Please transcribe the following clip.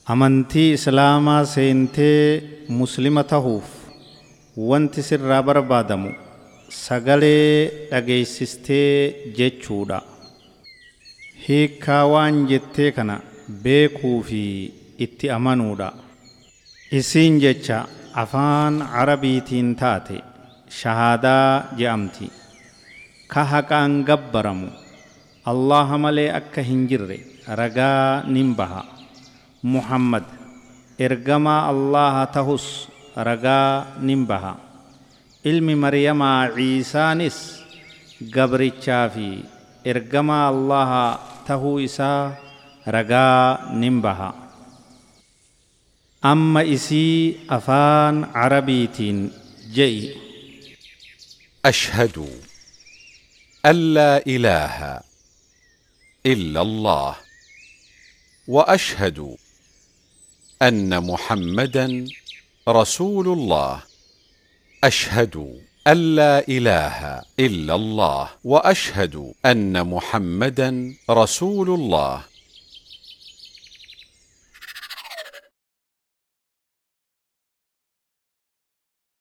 amantii islaamaa seentee muslima tahuuf wanti sirraa barbaadamu sagalee dhageessistee jechuudha hiikkaa waan jettee kana beekuu fi itti amanuudha isiin jecha afaan arabiitiin taate shahaadaa je'amti ka haqaan gabbaramu allaha malee akka hin jirre ragaa nin baha muhammad ergamaa allaha tahus ragaa nin baha ilmi maryamaa ciisaanis gabrichaa fi ergamaa allaha tahuu isaa ragaa nin baha amma isii afaan arabiitiin je'i أشهد أن لا إله إلا الله وأشهد أن محمدا رسول الله أشهد أن لا إله إلا الله وأشهد أن محمدا رسول الله